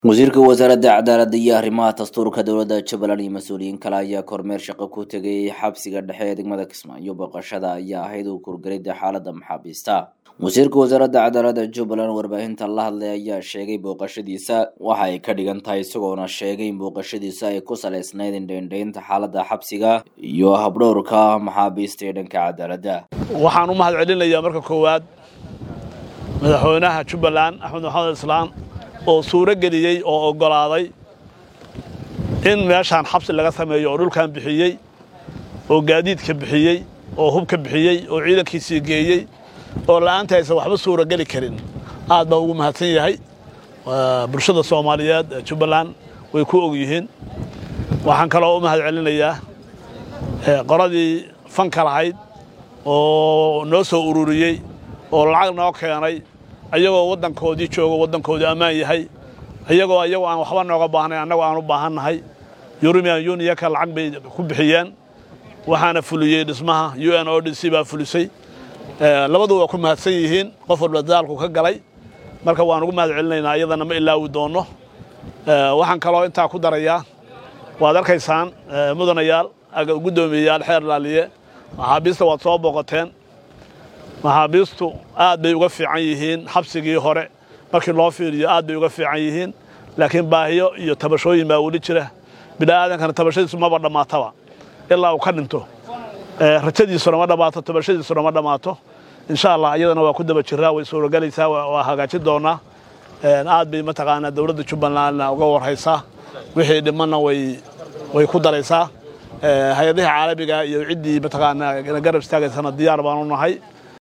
wasiirka wasaaradda cadaaladda iyo arrimaha dastuurka dowladda jubbaland iyo mas-uuliyiin kale ayaa kormeer shaqo ku tegay xabsiga dhexe ee degmada kismaayo booqashada ayaa ahayd uu kurgelida xaaladda maxaabiista wasiirka wasaaradda cadaaladda jubbaland warbaahinta la hadlay ayaa sheegay booqashadiisa waxa ay ka dhigan tahay isagoona sheegay in booqashadiisa ay ku saleysnayd indheindheynta xaaladda xabsiga iyo habdhowrka maxaabiista ee dhanka cadaaladda waxaan u mahad celinayaa marka koowaad madaxweynaha jubbaland axmed maxamed islaan oo suuro geliyey oo oggolaaday in meeshaan xabsi laga sameeyo oo dhulkan bixiyey oo gaadiidka bixiyey oo hubka bixiyey oo ciidankiisii geeyey oo la'aanta aysan waxba suuro geli karin aad baan ugu mahadsan yahay bulshada soomaaliyeed ee jubbaland way ku og yihiin waxaan kaloo u mahad celinayaa qoladii fanka lahayd oo noo soo ururiyey oo lacag noo keenay ayagoo waddankoodii joogo waddankoodii ammaan yahay ayagoo ayagoo aan waxba nooga baahnayn annagoo aan u baahannahay yurumian yuniyaka lacag bay ku bixiyeen waxaana fuliyey dhismaha u n o d c baa fulisay labadu waa ku mahadsan yihiin qof walba dadaalku ka galay marka waan ugu mahad celinaynaa iyadana ma ilaawi doonno waxaan kaloo intaa ku darayaa waad arkaysaan mudanayaal guddoomiyeyaal xeer laaliye maxaabiista waad soo booqateen maxaabiistu aad bay uga fiican yihiin xabsigii hore markii loo fiiriyo aad bay uga fiican yihiin laakiin baahiyo iyo tabashooyin baa weli jira bini'aadankana tabashadiisu maba dhammaataba ilaa uu ka dhinto rajadiisuna ma dhammaato tabashadiisuna ma dhammaato insha allah iyadana waa ku daba jiraa way suurogelaysaa waa hagaajin doonaa aad bay mataqaanaa dowladda jubbalandna uga warhaysaa wixii dhimanna way way ku daraysaa hay-adaha caalamiga iyo ciddii mataqaanaa garab istaagaysana diyaar baanu nahay